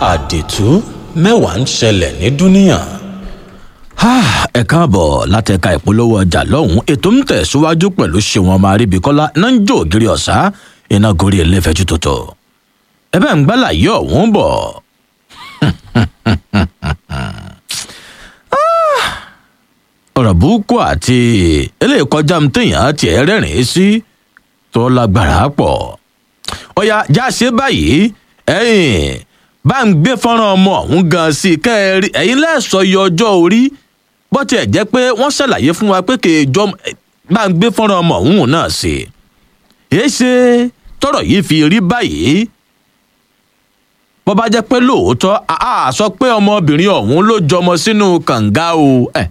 àdìtú mẹ́wàá ń ṣẹlẹ̀ ní dúníyàn. ẹ káàbọ̀ látẹ̀ka ìpolówó ọjà lọ́hùn-ún ètò ń tẹ̀síwájú pẹ̀lú ṣéwọn ọmọ aríbikọ́lá náà ń jó ògiri ọ̀sá iná gorí ẹlẹ́fẹ̀ẹ́jú tòótọ́ ẹ bẹ́ẹ̀ ń gbálà yí ọ̀hún bọ̀. ọ̀rọ̀ burúkú àti eléyìí kọjá mi téèyàn tiẹ̀ rẹ́rìn-ín sí tó lágbára pọ̀ ọ̀yà já ṣe báyìí ẹ̀yìn bá ń gbé fọ́nrán ọmọ ọ̀hún gan sí i kẹ́ ẹ rí ẹ̀yin lẹ́sọ̀ yọ ọjọ́ orí bó tiẹ̀ jẹ́ pé wọ́n ṣàlàyé fún wa pé kèèjọ́ bá ń gbé fọ́nrán ọmọ ọ̀hún náà sí i èé ṣe tọrọ yìí fi rí báyìí bó bá jẹ́ pé lóòótọ́ a sọ pé ọmọbìnrin ọ̀hún ló jọmọ sínú kànga o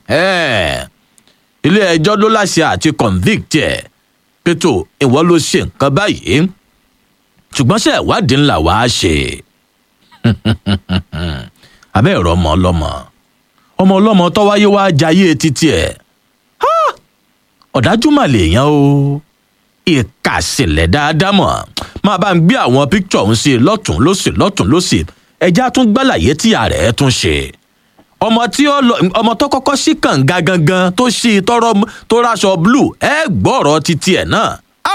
ilé ẹjọ́ ló láṣẹ àti convict ẹ̀ pẹ̀tọ́ ìwọ ló ṣe nǹkan báyìí ṣùgbọ́n ṣe ìwádìí ńlá wàá ṣe abẹ́ ẹ̀rọ ọmọ ọlọ́mọ ọmọ ọlọ́mọ tó wáyé wá jayé títí ẹ̀ ọ̀dájú mà lèèyàn o ìkàsílẹ̀ dáadáa mọ̀ máa bá ń gbé àwọn píkítọ̀ ọ̀hún sí lọ́tún lọ́sì lọ́tún lọ́sì ẹja tún gbàlàyé tí ààrẹ tún ṣe ọmọ tí ó lọ ọmọ tó kọ́kọ́ sí kànga gangan tó ṣí tọrọ tó ráṣọ blue ẹ gbọ́rọ̀ títí ẹ̀ náà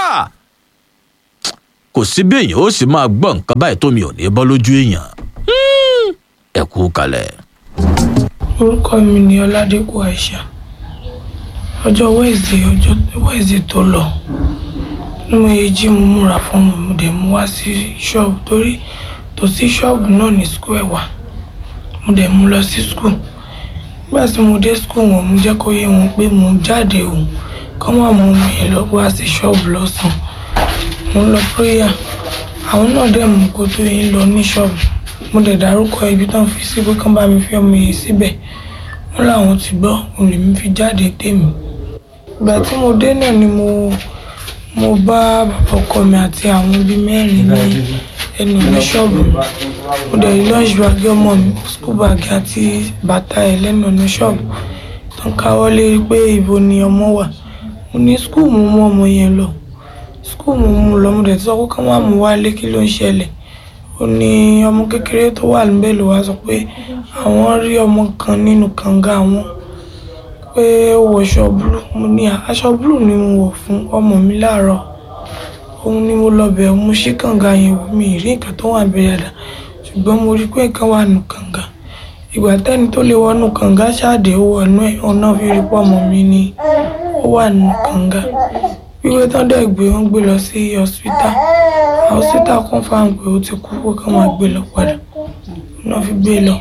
kò sí bí èèyàn ó sì máa gbọ́ nǹkan báyìí tómi ò ní bọ́ lójú èèyàn ẹ kú kalẹ̀. orúkọ mi ni ọládẹkùn àìsà ọjọ́ wednesday ọjọ́ wednesday tó lọ ní mo yẹ jí mo múra fún mi mo dẹ̀ mú wá sí ṣọ́ọ̀bù torí tòsí ṣọ́ọ̀bù náà ní skul ẹ̀ wà mo dẹ̀ mú lọ sí skul nígbà tí mo dé skul wọn mo jẹ́ kó yé wọn pé mo jáde òun kọ́ máa mú mi yẹn lọ wá sí ṣọ́ọ̀bù lọ́sàn-án mo ń lọ prayer àwọn náà dẹ̀ mú kó tó yín lọ ní ṣọ́ọ̀bù mo dẹ̀ dárúkọ ibi tán fi sí pé kán bá mi fi ọmọ yìí síbẹ̀ wọ́n làwọn ti gbọ́ òun lèmi fi jáde tèmi ìgbà tí mo dé náà ni mo mo bá bàbá ọkọ mi àti àwọn bíi mẹ́rin ní ẹnu ní ṣọ́ọ̀bù mi mo dẹ̀ rí lunch bag ọmọ mi school bag àti bàtà ẹ̀ lẹ́nu ní ṣọ́ọ̀bù tó ń káwọ́ lérí pé ibo ni ọmọ wà mo ní school mo mú ọmọ yẹn lọ school mo mú lọ mo dẹ̀ ti sọ pé ká má mú wálé kí ló ń ṣẹlẹ̀ ó ní ọmọ kékeré tó wà níbẹ̀ ló wá sọ pé àwọn rí ọmọ kan nínú kànga àwọn pé ó wọṣọ búlù mo ní aṣọ búlù ni mo wọ̀ fún ọmọ mi láàárọ̀ òun ni mo lọ bẹ̀ mo ṣí kànga yẹn wò mí rí nǹkan tó wà bẹ̀rẹ̀ dà ṣùgbọ́n mo rí pé nǹkan wà nù kànga ìgbà tẹ́ni tó lè wọnú kànga ṣáàdé ó wọnú ẹ̀ ọ̀nà fi rí pọ̀ ọmọ mi ni ó wà nù kànga wíwé tán dẹ̀ gbé wọn gbé lọ sí hospital hospital confam pé ó ti kú pé kán máa gbé lọ padà ọ̀nà fi gbé lọ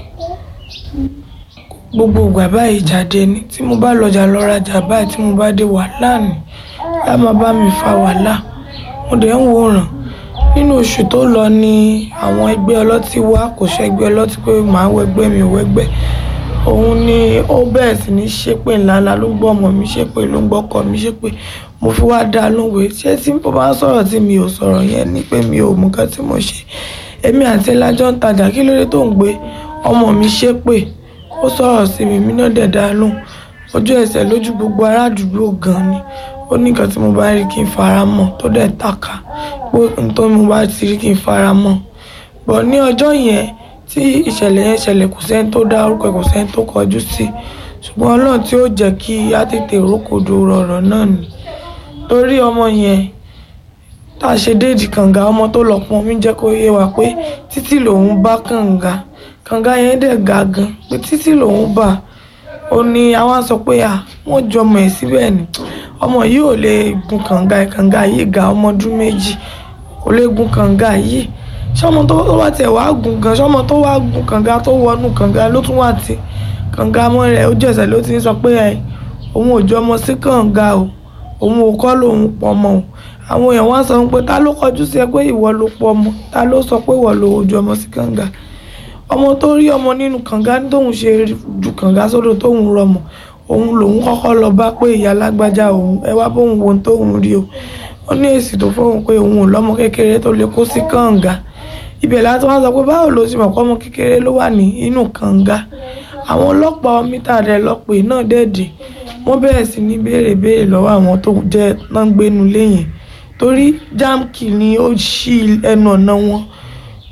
gbogbo ìgbà báyìí jáde ni tí mo bá lọjà lọ rajà báyìí tí mo bá dé wàhálà ni á máa bá mi fa wàhálà mo dẹ̀ ń wòran nínú oṣù tó lọ ni àwọn ẹgbẹ́ ọlọ́tí wá kò ṣẹgbẹ́ ọlọ́tí pé màá wẹgbẹ́ mi ò wẹgbẹ́ òun ni ó bẹ̀rẹ̀ sí ní ṣépè ńláńlá ló ń gbọ́ ọmọ mi ṣépè ló ń gbọ́ ọkọ mi ṣépè mo fi wá dá a lóhùn ṣé tí mo bá ń sọ̀rọ̀ tí mi ò sọ̀rọ̀ yẹn ni pé mi ò mú nǹkan tí mo ṣe èmi àti lájọ́ ń tajà kí lóde tó ń gbé ọmọ mi ṣépè ó sọ̀rọ̀ sí mi mi náà dẹ̀ dá a lóhùn ojú ẹsẹ̀ lójú gbogbo ará àdúgbò gan ni ó ní nǹkan tí mo bá rí kí n fara mọ́ tó dẹ̀ tàka pé nǹkan tí mo bá ti rí kí n fara mọ́ bọ̀ ní ọjọ́ yẹn tí ìṣẹ̀lẹ̀ yẹn ṣẹlẹ̀ kò sẹ́ni tó dá orúkọ kò sẹ́ni tó kọjú sí ṣùgbọ́n ọlọ́run tí ó jẹ́ kí á tètè rókòdo rọ̀rọ̀ náà ni torí ọmọ yẹn tá a ṣe déèdì kànga ọmọ tó lọ pọn mi jẹ́ kó yé wa pé títí lòun bá kànga kànga yẹn dẹ̀ ga gan pé títí lòun bá ó ní àwọn sọ pé à wọ́n jọ ọmọ ẹ̀ síbẹ̀ ni ọmọ yìí ò lè gun kànga kànga yìí ga ọmọ ọdún méjì kò lè gun kànga yìí ṣọmọ tó wá tiẹ̀ wá gun gan ṣọmọ tó wá gun kànga tó wọnú kànga ló tún wà tí kànga mọ́ rẹ̀ ojú ẹsẹ̀ ló ti ń sọ pé ẹ̀ òun ò jọ ọmọ sí kànga o òun ò kọ́ lòun pọ̀ ọmọ o àwọn èèyàn wá sọ pé ta ló kọjú sí ẹ pé ìwọ ló pọ̀ ọmọ ta ló sọ pé ìwọ ló ojú ọmọ sí kànga ọmọ tó rí ọmọ nínú kànga tóun ṣe ju kànga sódò tóun rọmọ òun lòun kọ́kọ́ lọ bá pé ìyá lágbájá òun ẹ wá bóun wo tóun rí o ó ní èsì tó fóun pé òun ò lọ́mọ kékeré tó lè kó sí kànga ibẹ̀ láti wá sọ pé báwo ló ṣe mọ̀ pé ọmọ kékeré ló wà ní inú kànga àwọn ọlọ́pàá mítà rẹ̀ lọ́pẹ́ náà dẹ́ẹ̀dì wọ́n bẹ̀rẹ̀ sí ní béèrè béèrè lọ́wọ́ àwọn tó jẹ́ náà ń gbénu léyìn torí jámkì ni ó ṣí ẹnu ọ̀nà wọn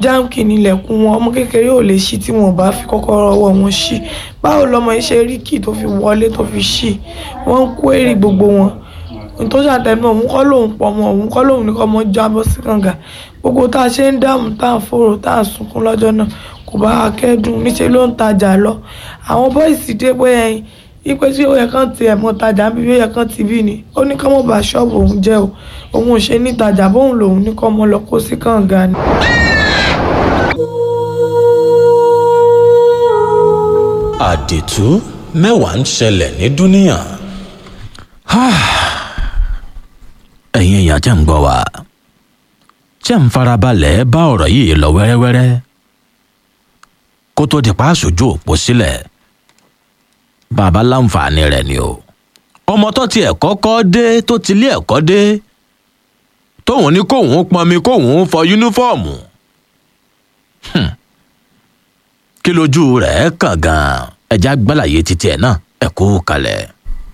jáǹkì nílẹ̀kùn wọn ọmọ kékeré ò lè ṣí tí wọn ò bá fi kọ́kọ́rọ́ ọwọ́ wọn ṣí báwo lọmọ yìí ṣe rí kì tó fi wọlé tó fi ṣí wọ́n ń kó èrè gbogbo wọn ohun tó ṣàtẹnu òun kọ́ lòun pọ̀ mọ́ òun kọ́ lòun ní kọ́ mọ́ jábọ́ sí kànga gbogbo tá a ṣe ń dààmú tá a fòrò tá a sunkún lọ́jọ́ náà kò bá a kẹ́dùn níṣẹ́ ló ń tajà lọ àwọn bọ́ìsì dé pé ẹyin ipe tí ó yẹ kán ti ẹ̀mọ́ tajà bí ó yẹ kán ti bí ni ó ní kán mọ̀ bá ṣọ́ọ̀bù òun jẹ́ o òun ò ṣe ní tajà bóun lòun ní kọ́ mọ́ lọ kó sí kànga ni. àdìtú mẹ́wàá ń ṣẹlẹ̀ ní dúníà. ẹ̀yin èèyàn tẹ́ ń gbọ́ wa tẹ́ ń farabalẹ̀ bá ọ̀rọ̀ yìí lọ wẹ́rẹ́wẹ́rẹ́ kó tó di pa aṣojú òpó sílẹ̀ bàbá láǹfààní rẹ̀ ni o ọmọ tó ti ẹ̀kọ́ kọ́ dé tó ti lé ẹ̀kọ́ dé tóun ní kóun pọnmi kóun fọ yúnífọ́ọ̀mù Hmm. kí lójú rẹ̀ kàn gan-an ẹja gbálàyé títí ẹ̀ náà ẹ̀ kú kalẹ̀.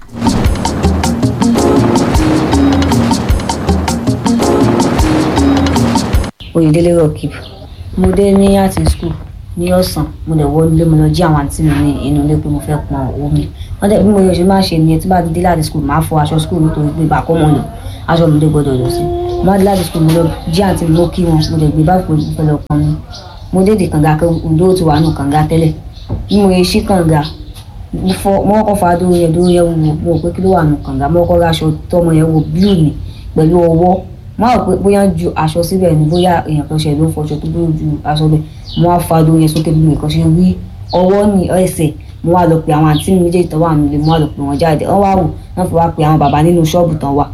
oyèdélé rockip mo dé ní àti school ní ọ̀sán mo dẹ̀ wọ ilé mo lọ jí àwọn àǹtí mi ní inú ilé pé mo fẹ́ pọn omi wọ́n dẹ̀ bí mo yọ ṣe máa ṣe nìyẹn tí bá ti dé láti school máa fọ aṣọ school nítorí pé bàkọ́ mọ̀ lò aṣọ mi dé gbọ́dọ̀ lọ sí mo wá dé láti school mo lọ jí àǹtí mi mo kí wọn mo dẹ̀ gbé báàgì pé mo fẹ́ lọ pọn mi mo dé di kànga pé ǹdó ti wà nù kànga tẹ́lẹ̀ bí mo yẹ ṣí kànga mo fọ mo kọ́kọ́ fa dóró yẹn dóró yẹn wò mo rò pé kí ló wà nù kànga mo kọ́kọ́ ra aṣọ tọmọ yẹn wò blue ni pẹ̀lú ọwọ́ mo rò pé bóyá ju aṣọ síbẹ̀ ni bóyá èèyàn kan ṣe ló ń fọṣọ tó bóyá ju aṣọ bẹ́ẹ̀ mo wá fa dóró yẹn sókè bí mo kàn ṣe rí ọwọ́ ní ẹsẹ̀ mo wá lọ pe àwọn àǹtí mi méjèèjì tó wà nílé mo wá lọ pe wọn jáde wọ́n wá wò wọ́n fi wá pe àwọn bàbá nínú ṣọ́ọ̀bù tán wà.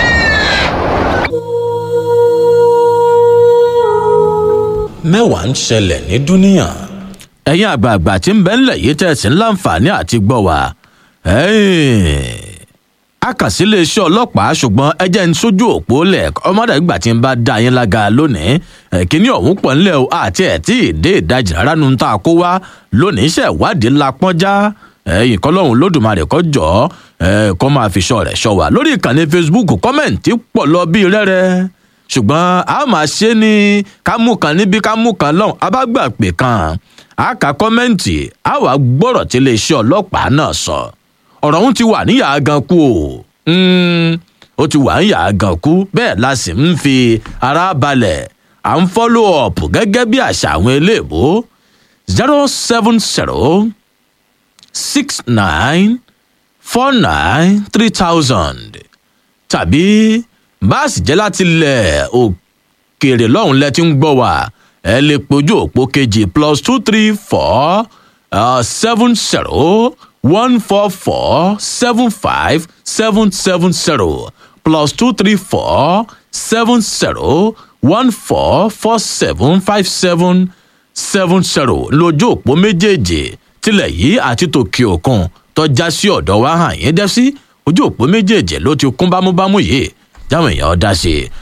mẹ́wàá ń ṣẹlẹ̀ ní dúníà. ẹ̀yin àgbààgbà tí ń bẹ ńlẹ̀ yìí tẹ̀sí ńláǹfààní àti gbọ́ wa akàsílẹ̀ iṣẹ́ ọlọ́pàá ṣùgbọ́n ẹ jẹ́ ń sójú òpó lẹ̀ ọmọdé ìgbà tí ń bá dá yín lága lónìí kíní ọ̀hún pọ̀ ńlẹ̀ o àti ẹ̀ tí ì dé ìdajì rárá nu tá a kó wá lónìí iṣẹ́ ìwádìí ńlá pọ́njá ẹ̀yìn kọ́lọ́hún lódùmarè kọ́ jọ kọ́ máa fi ṣọ́ rẹ̀ ṣọ́ wa lórí ìkànnì facebook kọ́mẹ̀ǹtì pọ̀ lọ bí rẹ́rẹ́ ṣùgbọ́n a máa ṣe ní kámú kan níbi kámú kan lọ́hùn abágbà pè kan a kà kọ́mẹ́ǹtì a wàá gbọ́rọ̀ tí iléeṣẹ́ ọlọ́pàá náà sọ ọ̀rọ̀ ọ̀hún ti wà níyà gan kú o ó ti wà níyà gan kú bẹ́ẹ̀ la sì ń fi ara balẹ̀ à ń follow up gẹ́gẹ́ bí àṣà àwọn eléèbó zero seven zero six nine four nine three thousand tàbí báàsì jẹ́ láti lẹ̀ òkèèrè lọ́hùn lẹ ti ń gbọ́ wá ẹ lè pojú òpó kejì plus two three four seven zero one four four seven five seven seven zero plus two three four seven zero one four four seven five seven seven zero lójú òpó méjèèjì tilẹ̀ yìí àti tòkè òkun tọ́já sí ọ̀dọ̀ wa hàn yín dẹ́ sí ojú òpó méjèèjì ló ti kún bámúbámú yìí táwọn èèyàn dá sí i.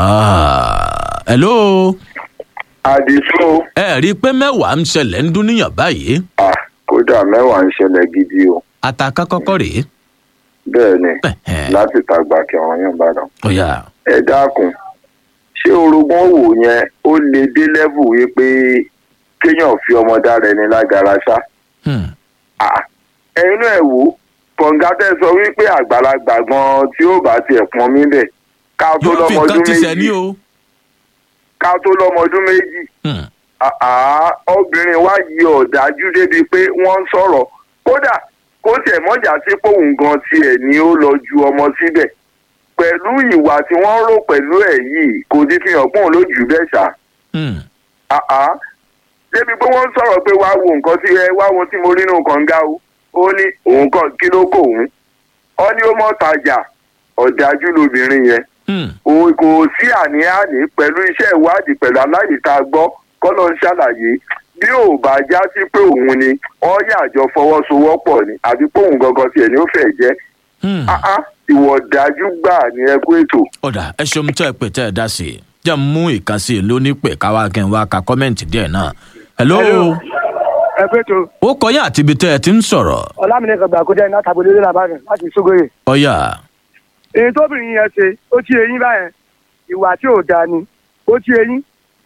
hello. àdìsó. ẹ rí i pé mẹ́wàá ń ṣẹlẹ̀ ń dún níyàn báyìí. ah kódà mẹ́wàá ń ṣẹlẹ̀ gidi o. àtàkà kọ́kọ́ rèé. bẹ́ẹ̀ ni láti tàgbà kí ọ̀rọ̀ yẹn bá dàn. ó yà. ẹ dákun ṣé orogún wò yẹn ó lè dé lẹ́bù yìí pé kéèyàn fi ọmọ dára ẹni lágara ṣá. ah ẹ̀yin náà ẹ̀ wò kọ̀ǹga tẹ́ sọ wípé àgbàlagbà gan tí ó bá tiẹ̀ pọn mí bẹ̀ ká tó yóò fi lọ́mọ nǹkan ọdún ti sẹ̀ ní méjì o. ká tó lọ́mọ ọdún méjì Hmm. àá obìnrin wa yí ọ̀dájú débi pé wọ́n ń sọ̀rọ̀ kódà kó tiẹ̀ mọ́jà sí pòun gan tiẹ̀ ni ó lọ ju ọmọ síbẹ̀ pẹ̀lú ìwà tí wọ́n rò pẹ̀lú ẹ̀ yìí kò ti fi hàn pọ́n lójú bẹ́ẹ̀ ṣá Hmm. àá débi pé wọ́n ń sọ̀rọ̀ pé wá wo nǹkan tí ẹ wá wo tí mo rí nínú kànga o ó ní òun kan kí ló kó òun ó ní ó mọ̀ tajà ọ̀dájú lobìnrin yẹn Hmm. o kò sí àní-àní pẹ̀lú iṣẹ́ ìwádìí pẹ̀lú aláyè tá a gbọ́ kọ́lọ́ ń ṣàlàyé bí ò bá já sí pé òun ni wọ́n yàjọ fọwọ́sowọ́pọ̀ ni àbí pé òun gangan tiẹ̀ ni ó fẹ́ jẹ́ Hmm. áá ìwọ̀ dájú gbà ní ẹkú ètò. ọ̀dà ẹ ṣeun tẹ́ ẹ pè tẹ́ ẹ dá sí i jẹ́ n mú ìkànsí lónípẹ̀ káwá kí n wá ka kọ́mẹ́ǹtì díẹ̀ náà. hello. Hello. ẹ pé tó ó kọyà àti ibi tẹ́ ẹ ti ń sọ̀rọ̀. ọlámìnira kan gbà kó jẹ́ iná tàbí olórí làbáyé láti sógóyè. ọ̀yà. èyí tóbìnrin yẹn ṣe ó tí eyín báyẹn ìwà tí ò dáa ni ó tí eyín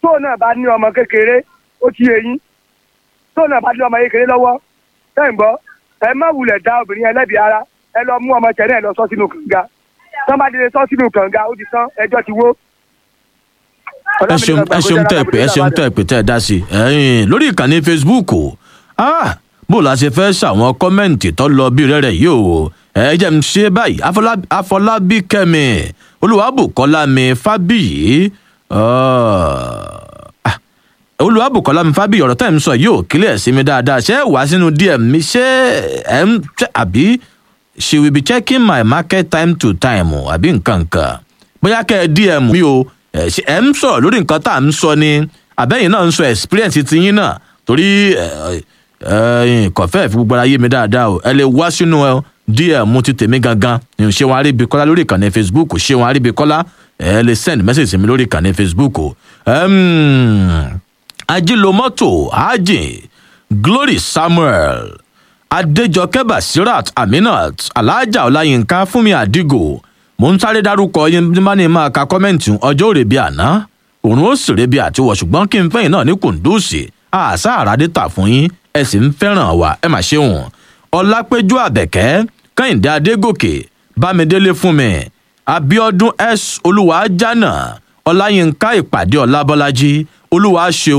tóun náà bá ní ọmọ kékeré ó ti yé yín tóun náà bá ní ọmọ kékeré lọ́wọ́ ẹ̀ ń gbọ́ ẹ má wulẹ̀ dá obìnrin ẹlẹ́bi ara ẹ lọ mú ọmọ tẹ̀lé ẹ lọ sọ sínú kànga tán bá délé sọ sínú kànga ó ti tán ẹjọ́ ti wó. ẹ ṣeun ẹ ṣeun tẹ pé ẹ ṣeun tẹ pé tẹ dá sí ẹyìn lórí ìkànnì facebook o ah bó la ṣe fẹ́ ṣàwọn kọ́mẹ́ǹtì tó lọ bí rẹ́rẹ́ yìí o ẹ jẹ́ ń ṣe báyìí Afọlá- afọlábí kẹ́mi olùwàbùkọ́lá mi fábíyì ah, olùwàbùkọ́lá mi fábíyì ọ̀rọ̀ tẹ́ ń sọ yìí ò kílẹ̀ sí mi dáadáa ṣé ẹ wá sínú dm mi ṣé ẹ ń ṣe àbí she will be checking my market time to time o, àbí nǹkan kan bóyá kẹ́ ẹ dm mi o ẹ ṣe ẹ ń sọ̀rọ̀ lórí nǹkan tá à ń sọ ni àbẹ́yìn náà ń sọ experience ti yín náà torí ẹ ẹ kọfẹ́ fi gbogbo ara yé mi dáadáa o ẹ lè wá sínú ẹ dm ti tèmi gangan ní ṣé wọn aríbi kọ́lá lórí ìkànnì facebook ṣé wọn aríbi kọ́lá ẹ lè send message sí mi lórí ìkànnì facebook o. Um, ajílomọ́tò ajin glory samuel adéjọkẹ́ basirat aminat alhaja ọláyínká fúnmi àdìgò mo ń sáré dárúkọ yín bí má ní máa ka kọ́mẹ́ǹtì ọjọ́ òrèbí àná òun ó sì rebi àtiwọ̀ ṣùgbọ́n kí n fẹ́yìn náà ní kùndùsì àṣà àràdétà fún yín ẹ sì ń fẹ́ràn wa ẹ mà ṣeun ọlápẹjọ àbẹ̀kẹ́ kẹ́hìndé adégòkè bámidélé fún mi abiodun s olúwa jánà ọláyínká ìpàdé ọlábọ́lájí olúwa ṣeun